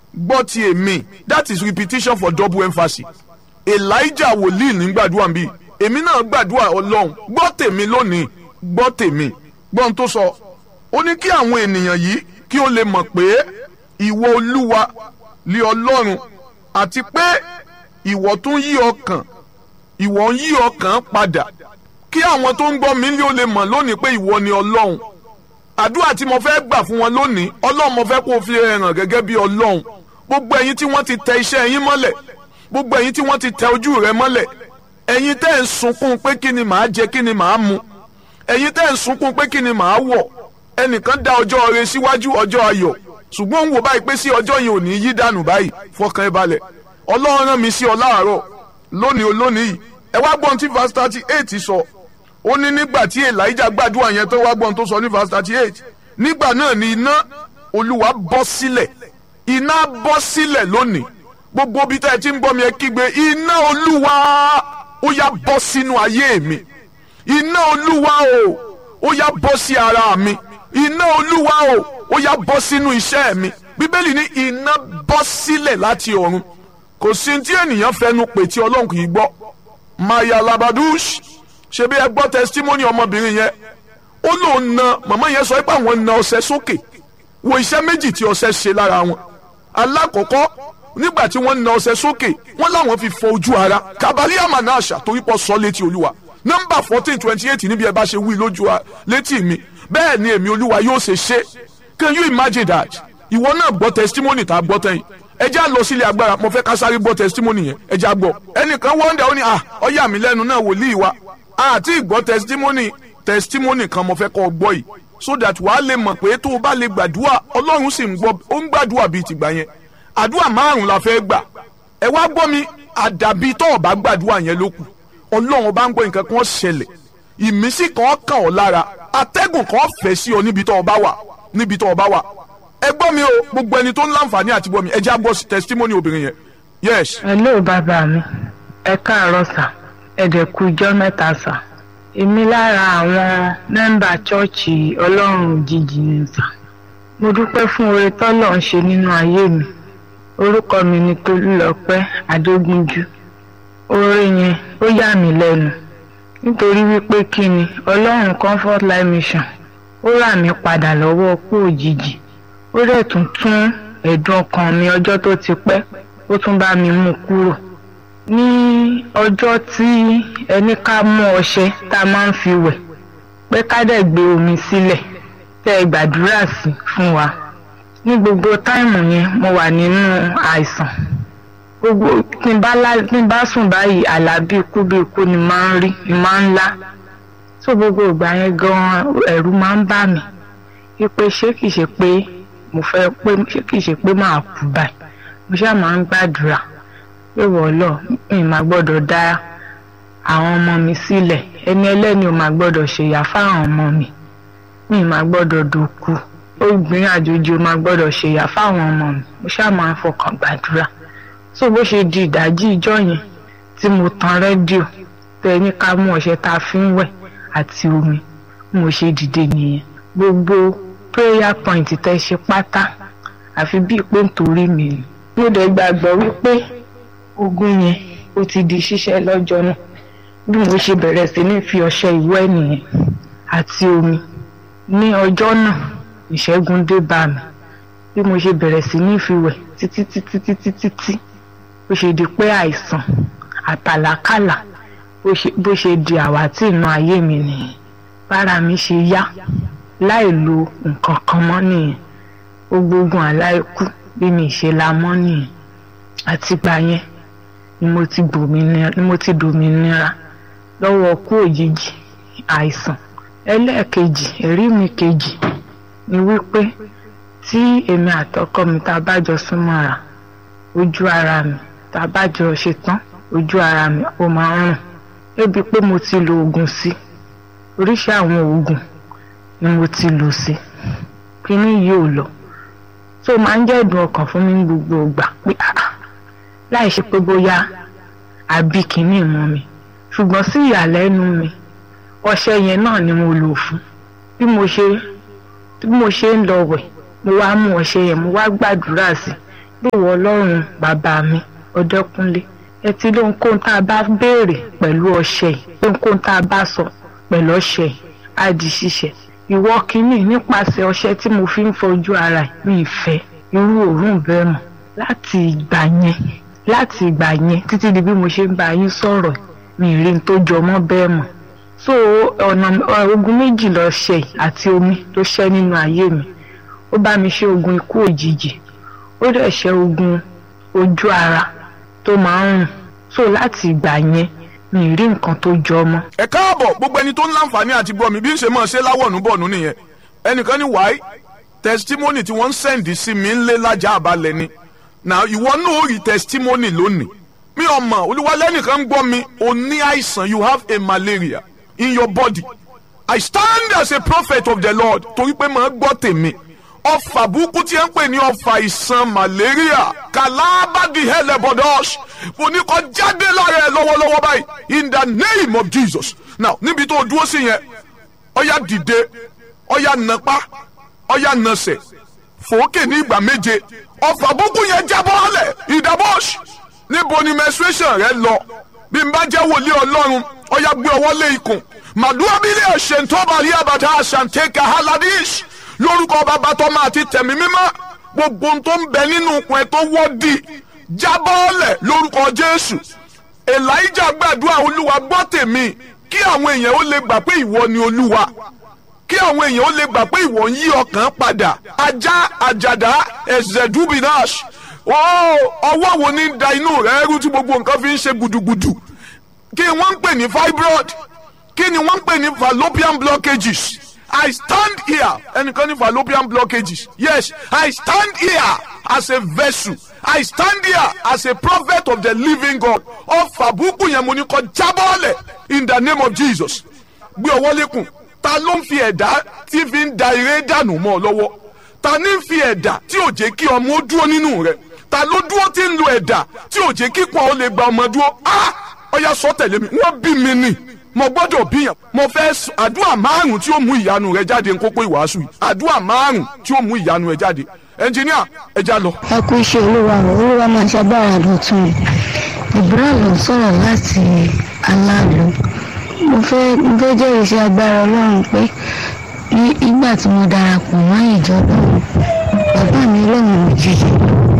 gbọ́ ti èmi that is repetition for double emphasis elijah wòlíì ní gbàdúrà ń bí èmi náà gbàdúrà ọlọ́run gbọ́ tèmi lónìí gbọ́ tèmi gbọ́n tó sọ ó ní kí àwọn ènìyàn yìí kí ó lè mọ̀ pé ìwọ olúwa lé ọlọ́run àti pé ìwọ tún yí ọkàn ìwọ ń yí ọkàn padà kí àwọn tó ń gbọ́ mi lé ó lè mọ̀ lónìí pé ìwọ ni ọlọ́run àdúrà tí mo fẹ́ gbà fún wọn lónìí ọlọ́run mo fẹ́ kó o fi hàn gẹ́gẹ́ bí ọlọ́run gbogbo ẹ̀yin tí wọ́n ti tẹ iṣẹ́ yín mọ́lẹ̀ gbogbo ẹ̀yin tí wọ́n ti tẹ ojú rẹ mọ́lẹ̀ ẹ̀yin tẹ́ ń sunkún pé kí ni màá jẹ kí ni màá mu ẹ̀yin tẹ́ ń sunkún pé kí ni màá wọ̀ ẹnìkan dá ọjọ́ rẹ síwájú ọjọ́ ayọ̀ ṣùgbọ́n ń wò báyìí pé sí ọjọ́ yìí ò ní yí dànù báyìí fọkàn ẹ balẹ̀ ọlọ́run rán mi sí ọ láàárọ̀ lónìí olónìí yìí ẹ wá gbọ́n tí verse thirty eight sọ ó ní nígbà tí elijah gbàdúrà yẹn tó wá gbọ́n tó sọ ní verse thirty eight nígbà náà ni iná olúwa bọ́ sílẹ̀ iná bọ́ sílẹ̀ lónìí gbogbo bí tá ẹ ti ń bọ́ mi ẹ kígbe iná olúwa ó yá bọ́ sínú ayé mi iná olúwa o ó yá bọ́ sí ara mi iná olúwa o ó yá bọ́ sínú iṣẹ́ mi bíbélì ní iná bọ́ sílẹ̀ láti ọ̀run kò sí tí ènìyàn fẹnu pè tí ọlọ́run kì í gbọ́ maya labadush ṣebí ẹ gbọ́ testimony ọmọbìnrin yẹn ó lóun na màmá yẹn sọ pé àwọn na ọṣẹ sókè wo iṣẹ́ méjì tí ọṣẹ ṣe lára wọn alákọ̀ọ́kọ́ nígbà tí wọ́n na ọṣẹ sókè wọ́n láwọn fi fọ ojú ara kabali amanasha torí pọ̀ sọ létí olúwa nọ́mbà fourteen twenty eight níbi ẹ bá ṣe wí lójú létí mi bẹ́ẹ̀ ni èmi olúwa yóò ṣe ṣe can you imagine that ìwọ náà gbọ́ testimony tá a gbọ́ tẹ́yìn ẹ já lọ sílé agbára mo fẹ́ ká sáré gbọ́ testimony yẹn ẹ já gbọ́ ẹnìkan wọ́ndà ó ní à ọ̀yà mi lẹ́nu náà wòlíì wa àti ìgbọ́ testimony testimony kan mo fẹ́ kọ́ gbọ́ yìí so that wàá lè mọ̀ pé tó o bá lè gbàdúrà ọlọ́run sì ń gbọ́ ó ń gbàdúrà bíi tìgbà yẹn àdúrà márùn la fẹ́ gbà ẹ wá gbọ́ mi àdàbí tó o bá gbàdúrà yẹn ló kù ọlọ́run bá ń gbọ́ nǹkan kan ṣẹlẹ̀ ìmísí kan kàn ọ́ lára atẹ́gùn kan fẹ́ sí ọ níbi tó o bá wà níbi tó o bá wà ẹ gbọ́ mi o gbogbo ẹni tó ń láǹfààní àti gbọ́ mi ẹ já gbọ́ testimony obìnrin yẹn yes. hello bàbá mi ẹ káàárọ̀ sà ẹ dẹ̀ kú ijọ́ mẹ́ta sà èmi lára àwọn mẹ́mbà chọ́ọ̀chì ọlọ́run òjijì ni sà mo dúpẹ́ fún oore tọ́lọ̀ ń ṣe nínú ayé mi orúkọ mi ni tolúlọpẹ́ adógúnjú oore yẹn ó yà mí lẹ́nu nítorí wípé kí ni ọlọ́run comfort life mission ó rà mí padà lọ́wọ́ kú òjijì ó dẹ̀ tún tún ẹ̀dùn ọkàn mi ọjọ́ tó ti pẹ́ ó tún bá mi mú kúrò ní ọjọ́ tí ẹni ká mú ọṣẹ tá a máa ń fi wẹ̀ pé ká dẹ̀ gbé omi sílẹ̀ tẹ́ ẹ gbàdúrà sí fún wa ní gbogbo táìmù yẹn mo wà nínú àìsàn gbogbo tí n bá lá tí n bá sùn báyìí àlá bí ikú bí ikú ni máa ń rí ni máa ń lá tó gbogbo ìgbà yẹn gan ẹ̀rù máa ń bà mí wípé ṣé kìí ṣe pé mo fẹ́ pé ṣé kìí ṣe pé máa kú báyìí mo ṣáà máa ń gbàdúrà pé wọ́ọ́lọ́ mi máa gbọ́dọ̀ dá àwọn ọmọ mi sílẹ̀ ẹni ẹlẹ́ni ò máa gbọ́dọ̀ ṣèyà fáwọn ọmọ mi mi máa gbọ́dọ̀ dòkú obìnrin àjòjì ò máa gbọ́dọ̀ ṣèyà fáwọn ọmọ mi mo ṣáà máa ń fọkàn gbàdúrà tó bó ṣe di ìdájí ìjọ yẹn tí mo tan rédíò tẹ ní ká mú ọṣẹ tá a fi ń wẹ̀ àti omi mo ṣe dìde nìyẹn gbogbo prayer point tẹ ṣe pátá àfi bíi pé nítorí mi ni mo dẹ̀ gbàgbọ́ wípé ogun yẹn ó ti di ṣíṣẹ́ lọ́jọ́ náà bí mo ṣe bẹ̀rẹ̀ sí ní fi ọṣẹ ìwẹ̀ nìyẹn àti omi ní ọjọ́ náà ìṣẹ́gun dé bá mi bí mo ṣe bẹ̀rẹ̀ sí ní fi wẹ̀ títí títí títí títí bó ṣe di pé àìsàn àtàlákàlà bó ṣe di àwátì inú ayé mi nìyẹn bára mi ṣe yá láì lo nǹkan kan mọ́ nìyẹn ó gbógun aláìkú bí mi ṣe la mọ́ nìyẹn àtìgbà yẹn ni mo ti dòmìnira ni mo ti dòmìnira lọ́wọ́ kú òjijì àìsàn ẹlẹ́ẹ̀kejì ẹ̀rí mi kejì ni wípé tí èmi àtọkọ mi tá a bá jọ súnmọ́ra ojú ara mi tá a bá jọ ṣe tán ojú ara mi ó máa ń rùn débi pé mo ti lo oògùn sí oríṣi àwọn oògùn ni mo ti lò sí kíní yìí ò lọ tó máa ń jẹ́ ìdùn ọkàn fún mi ní gbogbo ìgbà pé láì ṣe pé bóyá àbí kíní mọ́ mi ṣùgbọ́n sí ìyàlẹ́nu mi ọṣẹ yẹn náà ni mo lò fún bí mo ṣe bí mo ṣe ń lọ wẹ̀ mo wá mú ọṣẹ yẹn mo wá gbàdúrà sí bí ìwọ ọlọ́run bàbá mi ọdẹkùnlé ẹ ti lóhun kóhun tá a bá béèrè pẹ̀lú ọṣẹ yìí lóhun kóhun tá a bá sọ pẹ̀lú ọṣẹ yìí á di ṣíṣẹ ìwọ kínní nípasẹ̀ ọṣẹ tí mo fi ń fojú ara ẹ̀ mi ìfẹ́ irú òórùn bẹ́ẹ̀ mọ̀ láti ìgbà yẹn láti ìgbà yẹn títí di bí mo ṣe ń bá yín sọ̀rọ̀ mi ì rí n tó jọ mọ́ bẹ́ẹ̀ mọ̀ so ọ̀nà ogun méjì lọ ṣe àti omi ló ṣẹ́ nínú ayé mi ó bá mi ṣe ogun ikú òjijì ó dẹ̀ ṣe ogun ojú ara tó máa ń rùn so láti ìgbà yẹn mi ì rí nǹkan tó jọ mọ́. ẹ káàbọ̀ gbogbo ẹni tó ń láǹfààní àti gbọ́ mi bí ń ṣe máa ṣe láwọ̀nù bọ̀nù nìyẹn ẹnìkan ní wáyé testimony tí wọ́n ń sẹ́ǹdì sí mi ń lé lájà àbálẹ̀ ni na ìwọ náà ó rí testimony lónìí mi ò mọ̀ olúwalẹ́nìkan ń gbọ́ mi o ní àìsàn you have a malaria in your body I stand as a prophet of the Lord torí pé màá gbọ́ tèmi ọfà burúkú tí ẹ ń pè ní ọfà ìsàn malaria kàlábàdì hẹlẹbọdọs mo ní kó jáde lára ẹ lọ́wọ́lọ́wọ́ báyìí in the name of Jesus now níbi tó o dúró sí yẹn ọyá dìde ọyá nàpá ọyá nàsẹ̀ fòókè ní ìgbà méje ọfà burúkú yẹn jábọ́ ọ̀lẹ̀ ìdàbọ̀ṣ níbo ni menstruation rẹ lọ bí n bá jẹ́ wòlíì ọlọ́run ọyá gbé ọwọ́ lé ikùn màdúrà bílẹ̀ ṣèǹtọ́bàrí àbàtà àṣàǹtẹ̀kà haladish lórúkọ bàbá tó máa ti tẹ̀mí mímọ́ gbogbo ohun tó ń bẹ nínú ikùn ẹ̀ tó wọ́ di jábọ́ọ̀lẹ̀ lórúkọ jésù elijah gbàdúrà olúwa gbọ́ tèmi kí àwọn èèyàn ó lè gbà pé ìwọ ni olúwa kí àwọn èèyàn ó lè gbà pé ìwọ ń yí ọkàn padà ajá àjàdá ẹ̀zẹ̀dúbìnáṣ ọwọ́ wo ní da inú rẹ̀ rú tí gbogbo nǹkan fi ń ṣe gudugudu kí wọ́n ń pè ní fibroid kí ni wọ́n ń pè ní fallopian blockages I stand here ẹnìkan ní fallopian blockages yes I stand here as a vessel I stand here as a prophet of the living God ọfà búkú yẹn mo ní kó jábọ́ọ̀lẹ̀ in the name of Jesus gbé ọwọ́ lékun ta ló ń fi ẹ̀dá tí fi ń da eré dànù mọ́ ọ lọ́wọ́ ta ní fi ẹ̀dá tí ò jẹ́ kí ọmọ ó dúró nínú rẹ̀ ta ló dúró tí ń lo ẹ̀dá tí ò jẹ́ kí kàn ó lè gba ọmọ dúró ah ọya sọ tẹ̀lé mi wọ́n bí mi nì mo gbọ́dọ̀ bíyàn mo fẹ́ àdúrà márùn tí ó mú ìyanu rẹ jáde nkókó ìwàásù yìí àdúrà márùn tí ó mú ìyanu rẹ jáde ẹnjìníà ẹja lọ. ẹ kú iṣẹ́ olúwa rẹ̀ olúwa máa ṣàgbára dọ̀tun ìbúra ló ń sọ̀rọ̀ láti aláàlú mo fẹ́ mo fẹ́ jẹ́rìí sí agbára ọlọ́run pé ní ìgbà tí mo darapọ̀ mọ́ ìjọ lọ́run bàbá mi lóhùn òjijì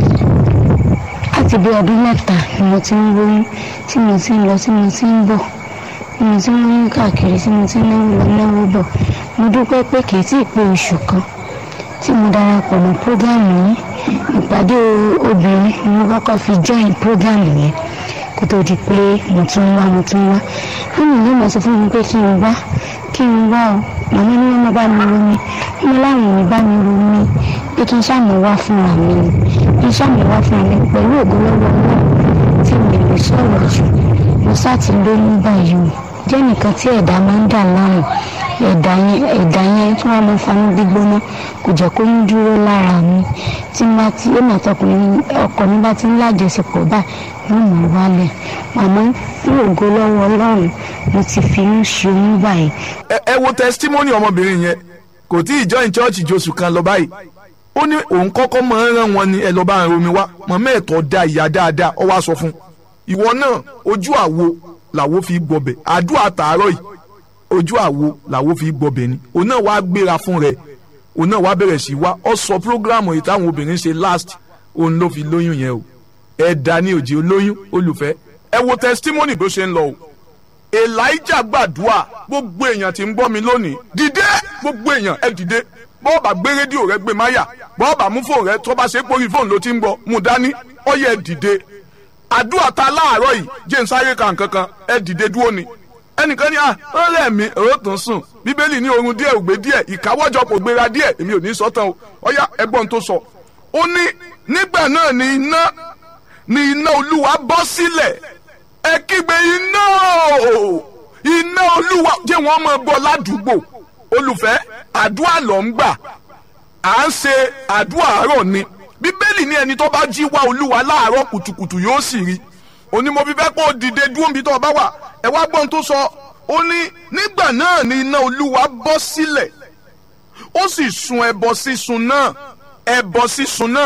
láti bí ọdún mẹ́ta ni mo ti ń lóyún tí mo ti ń lọ tí mo ti ń bọ̀ tí mo ti ń lóyún káàkiri tí mo ti ń náwó lọ náwó bọ̀ mo dúpẹ́ pé kì í tí ì pé oṣù kan tí mo darapọ̀ mọ́ prógámù yìí ìpàdé obìnrin ni mo kọ́kọ́ fi join prógámù yẹn kó tó di pé mo tún wá mo tún wá nínú ìlú mo sọ fún mi pé kí n wá kí n wá o màmá ní wọn bá mi romi wọn láwọn ò ní bá mi romi pé kí n ṣàmì wá fúnra mi ni kí n ṣàmì wá fúnra mi pẹ̀lú ògbólọ́wọ́ náà tí mi lè sọ̀rọ̀ jù mo sá ti lóyún báyìí o jẹ́ nìkan tí ẹ̀dá máa ń dà láàmú ẹ̀dá yẹn ẹ̀dá yẹn tí wọ́n máa ń fanú gbígbóná kò jẹ́ kó ń dúró lára mi tí má ti èmi àtọkùnrin ọkọ mi bá ti ń lájọṣepọ̀ báyìí yóò mọ̀ wálẹ̀ àmọ́ ní ògo lọ́wọ́ ọlọ́run mo ti fi ń ṣe oyún báyìí. ẹ ẹ wo testimony ọmọbìnrin yẹn kò tí ì join church josù kan lọ báyìí ó ní òun kọ́kọ́ máa ń rán wọn ní ẹ lọ́ọ́ bá ń romi wá mọ̀mọ́ ẹ̀tọ́ da ìyá dáadáa ọ wá sọ fún ìwọ náà ojú àwo làwo fi gbọbẹ̀ àdúrà tààrọ̀ yìí ojú àwo làwo fi gbọbẹ̀ ni òun náà wá gbéra fún rẹ̀ òun náà wá bẹ̀rẹ̀ sí wá ọ sọ programu yìí táwọn obìnrin ṣe last òun ló fi lóyún yẹn o ẹ̀dá ní òjì olóyún olùfẹ́ ẹ wo testimony bó ṣe ń lọ o elijah gbàdúrà gbogbo èèyàn tí ń gbọ́ mi lónìí dìde gbogbo èèyàn ẹ dìde bọ́ọ̀bà gbé rédíò rẹ gbé máyà bọ́ọ̀bà mú fóònù rẹ tó bá ṣe pórí fóònù ló ti ń gbọ́ mú dání ọyẹ dìde àdúrà ta láàárọ̀ yìí jẹ́ ń sáré kan kankan ẹ dìde dúró ni ẹnìkan ní à ó rẹ̀ mí èrò tó ń sùn bíbélì ní oorun díẹ̀ ògbé díẹ̀ ìkáwọ́jọ kò gbéra díẹ̀ èmi ò ní sọ tán o ọyá ẹgbọ́n tó sọ ó ní nígbà náà ni iná ni iná olúwa bọ́ sílẹ̀ ẹ kígbe iná o iná olúwa jẹ́ wọ́n mọ̀ gbọ́ ládùúgbò olùfẹ́ àdúrà ló ń gbà à ń ṣe àdúrà àárọ̀ ni bíbélì ní ẹni tó bá jí wá olúwa láàárọ̀ kùtùkùtù yóò sì rí òní mo fi fẹ́ kó o dìde dúró níbi tó o bá wà ẹ wá gbọ́n tó sọ ó ní nígbà náà ni iná olúwa bọ́ sílẹ̀ ó sì sun ẹbọ sísun náà ẹbọ sísun náà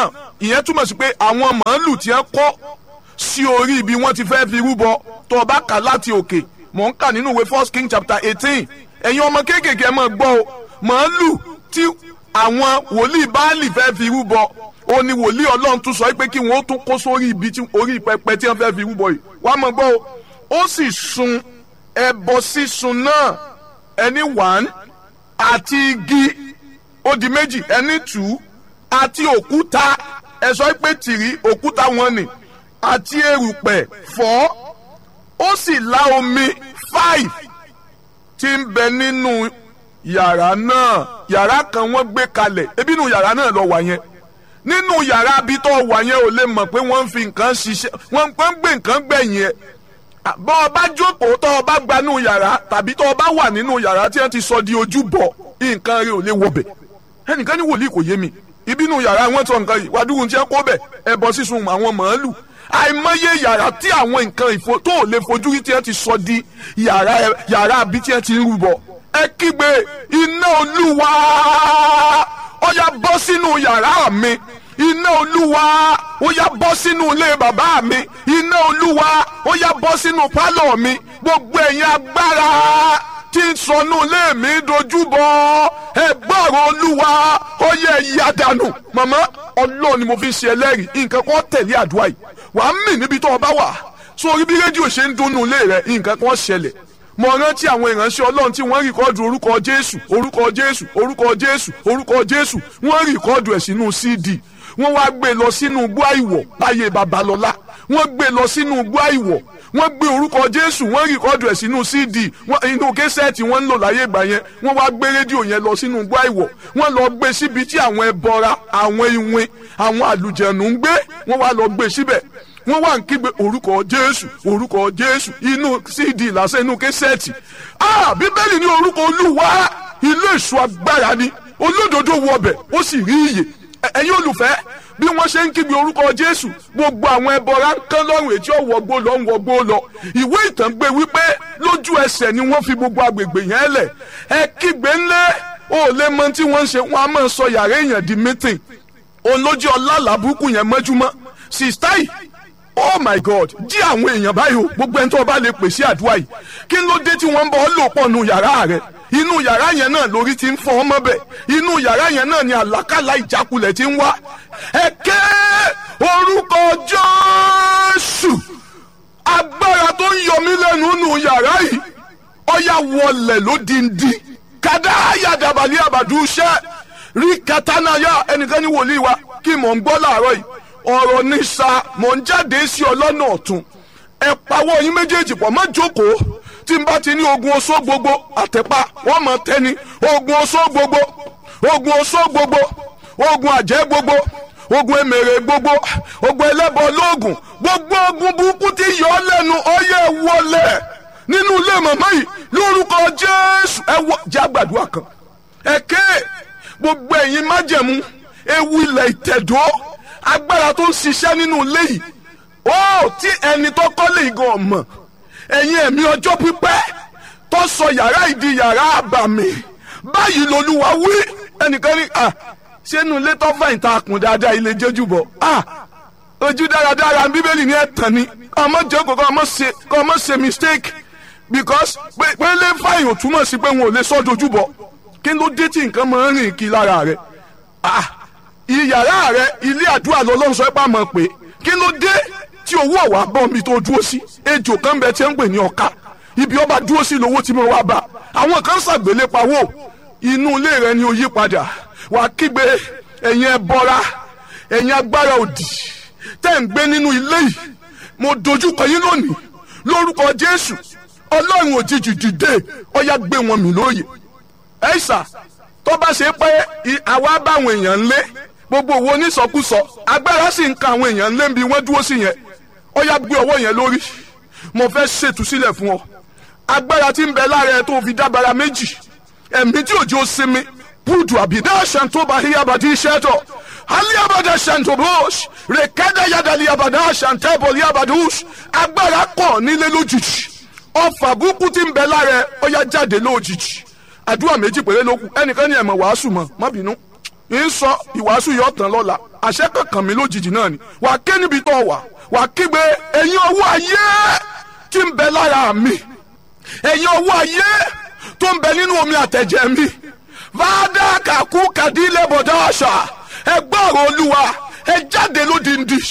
ìyẹn túmọ̀ sí pé àwọn màálù tí wọ́n kọ́ sí orí ibi wọ́n ti fẹ́ fi rúbọ tó o bá kà láti òkè mò ń kà nínú ìwé first king chapter eighteen ẹ̀yin ọmọ kéékèèké ẹ máa gbọ́ o màálù tí àwọn wòlíì báàlì fẹ́ fi rúbọ ó ní wòlíì ọlọ́run tún sọ pé kí wọ́n ó tún kó sórí ibi tí orí pẹpẹ tí wọ́n fẹ́ fi rúbọ yìí wàá máa gbọ́ o ó sì sun ẹbọ sísun náà ẹni one àti igi ó di méjì ẹni two àti òkúta ẹ sọ pé tìrí òkúta wọn ni àti erùpẹ̀ four ó sì la omi five tí ń bẹ nínú yàrá náà yàrá kan wọ́n gbé kalẹ̀ ebi nínú yàrá náà lọ wà yẹn nínú yàrá bí tó wà yẹn ò lè mọ̀ pé wọ́n ń fi nǹkan ṣiṣẹ́ wọ́n ń gbé nǹkan gbẹ̀yìn ẹ̀ bọ́ ọ bá jókòó tọ́ ọ bá gbanú yàrá tàbí tọ́ ọ bá wà nínú yàrá tí wọ́n ti sọ di ojúbọ nǹkan rẹ ò lè wọbẹ̀ ẹnìkan ní wòlíì kò yé mi ìbínú yàrá wọn sọ nǹkan yìí wàdúrú tí wọ́n kó bẹ̀ ẹbọ sísun àwọn màálù àìmọye yàrá tí àwọn nǹkan ìfo tó ò lè fojú rí tí wọ́n ti sọ di yàrá yàrá bí tí wọ́n ti ń rúbọ ẹ kígbe iná olúwa ó yá bọ́ sínú yàrá mi iná olúwa ó yá bọ́ sínú ilé bàbá mi iná olúwa ó yá bọ́ sínú pálọ̀ mi gbogbo ẹ̀yin agbára tí ń sọnù ilé mi dojúbọ ẹgbọ́rọ̀ olúwa ó yẹ ìyá dànù màmá ọlọ́run ni mo fi ń ṣe ẹlẹ́rìí nǹkan kan tẹ̀lé àdúrà yìí wàá mì níbi tó o bá wà sórí bí rédíò ṣe ń dunnú ilé rẹ nǹkan kan ṣẹlẹ̀ mo rántí àwọn ìránṣẹ́ ọlọ́run tí wọ́n rìkọ́dù orúkọ jésù orúkọ jésù orúkọ jésù orúkọ jésù wọ́n rìkọ́dù ẹ̀ sínú cd wọ́n wá gbé lọ sínú igbó àìwọ̀ láyé babalọ́lá wọ́n gbé lọ sínú igbó àìwọ̀ wọ́n gbé orúkọ jésù wọ́n rìkọ́dù ẹ̀ sínú cd inú késẹ́ẹ̀tì wọ́n ń lò láyé ìgbà yẹn wọ́n wá gbé rédíò yẹn lọ sínú igbó àìwọ̀ wọ́n lọ gbé síbi tí àwọn ẹbọra àwọn iwin àwọn àlùjẹ̀nù ń gbé wọ́n wá lọ gbé síbẹ̀ wọ́n wá ń kígbe orúkọ jésù orúkọ jésù inú cd lásán inú késẹ́ẹ̀tì ah bíbélì ní orúkọ olúwa ilé èso agbára ni olódodo wọbẹ̀ ó sì rí iyè ẹ̀yin olùfẹ́ bí wọ́n ṣe ń kígbe orúkọ jésù gbogbo àwọn ẹbọra ń kán lọ́rùn ètí ọ̀wọ́gbó lọ ń wọgbó lọ ìwé ìtàn gbé wípé lójú ẹsẹ̀ ni wọ́n fi gbogbo agbègbè yẹn lẹ̀ ẹ kígbe ńlẹ̀ ó lè mọ tí wọ́n ń ṣe wọ́n á máa sọ yàrá èèyàn di mítìn olójú ọlá làbúkù yẹn mọ́júmọ́ sista yìí oh my god jí àwọn èèyàn báyìí o gbogbo ẹni tó bá lè pèsè àdúrà yìí kí ló dé tí wọ́n ń bọ́ ọ lò pọ̀ nù yàrá rẹ̀ inú yàrá yẹn náà lórí ti ń fọ́ ọmọ bẹ̀ inú yàrá yẹn náà ni àlákàlà ìjákulẹ̀ ti ń wá ẹ ké orúkọ jésù agbára tó ń yọ mí lẹ́nu nù yàrá yìí ọ̀yà wọlẹ̀ lódìndí kàdá àyàdàbàlẹ̀ àbàdúṣẹ́ rí katanaya ẹnìkan ní wòlíì wa kí mò ń gbọ́ láàárọ̀ yìí ọ̀rọ̀ ní sa mò ń jáde sí ọlọ́nà ọ̀tún ẹ pawọ́ yín méjèèjì pọ̀ má jókòó tí n bá ti ní ogun oṣó gbogbo àtẹ̀pá wọ́n mọ̀ tẹ́ni ogun oṣó gbogbo ogun oṣó gbogbo ogun àjẹ́ gbogbo ogun emèrè gbogbo ogun ẹlẹ́bọ lóògùn gbogbo ogun burúkú tí yọ ọ́ lẹ́nu ọyẹ́ wọlé nínú ilé màmá yìí lórúkọ jésù ẹ wọ jẹ́ àgbàdua kan ẹ̀kẹ́ gbogbo ẹ̀yin májẹ̀mú ewu ilẹ̀ ìtẹ̀dọ́ agbára tó ń ṣiṣẹ́ nínú ilé yìí ó tí ẹni tó kọ́lé igan ọ̀mọ̀ ẹ̀yin ẹ̀mí ọjọ́ pípẹ́ tó sọ yàrá ìdí yàrá àbàmì báyìí lolúwa wí ẹnìkan ní à sínú ilé tó fẹ̀yìn tá a kùn dáadáa ilé jẹ́jú bọ̀ à ojú dáradára bíbélì ní ẹ̀tàn ni ọmọ jókòó kọ́ ọmọ ṣe kọ́ ọmọ ṣe mistake because pé lè fàyìn ò túmọ̀ sí pé wọn ò lè sọ́ dojú bọ̀ kí ló dé tí nǹkan máa ń rìn kí lára rẹ̀ ah ìyàrá rẹ̀ ilé àdúrà lọ́lọ́run sọ pé àmọ́ pé kí ló dé tí owó ọ̀wá bọ́ mi tó dúró sí ejò kan bẹ tí ń pè ní ọ̀ka ibi ọba dúró sí lówó tí mo wá bá àwọn kan ṣàgbélé pawó inú ilé rẹ ni ó yí padà wàá kígbe ẹ̀yin ẹbọra ẹ̀yin agbára òdì tẹ́ ń gbé nínú ilé yìí mo dojúkọ yín lónìí lórúkọ jésù ọlọ́run òjijì dìde ọ̀yá gbé wọn mì lóye ẹ̀ṣà tó bá ṣe pé àwa báwọn èèyàn ń lé gbogbo owó onísọkúsọ agbára sì ń ka àwọn èèyàn ń lé bí wọ́n dúró sí yẹn ó yá gbé ọwọ́ yẹn lórí mo fẹ́ ṣètúsílẹ̀ fún ọ agbára tí ń bẹ lára ẹ tó fi dábàrà méjì ẹ̀mí tí òjò sinmi búdù àbídá ṣàǹtóbà híyàbàdí iṣẹ́tọ̀ alíyàbàdà ṣàǹtóbòs rèkádà yàdàlí àbàdà ṣàǹtẹ́bọ̀ líyàbàdùs agbára kọ̀ nílé lójijì ọfà búkú tí ń bẹ lára ẹ ó yá jáde lójijì àdúrà méjì péré ló kù ẹnìkan ní ẹ̀mọ̀ wàásù mọ̀ má bínú ń sọ ìwàásù yọ tán lọ́la àṣẹ kankan mi lójijì náà ni wà á ké níbi tó wà wà á kígbe ẹ̀yin ọwọ́ ayé tí ń bẹ lára mi ẹ̀yin ọwọ́ ayé tó ń bẹ nínú omi àtẹ̀jẹ̀ mi fàdà kàkú kàdílẹ̀ bọ̀dá àṣà ẹ gbọ́rọ̀ olúwa ẹ jáde lódìndín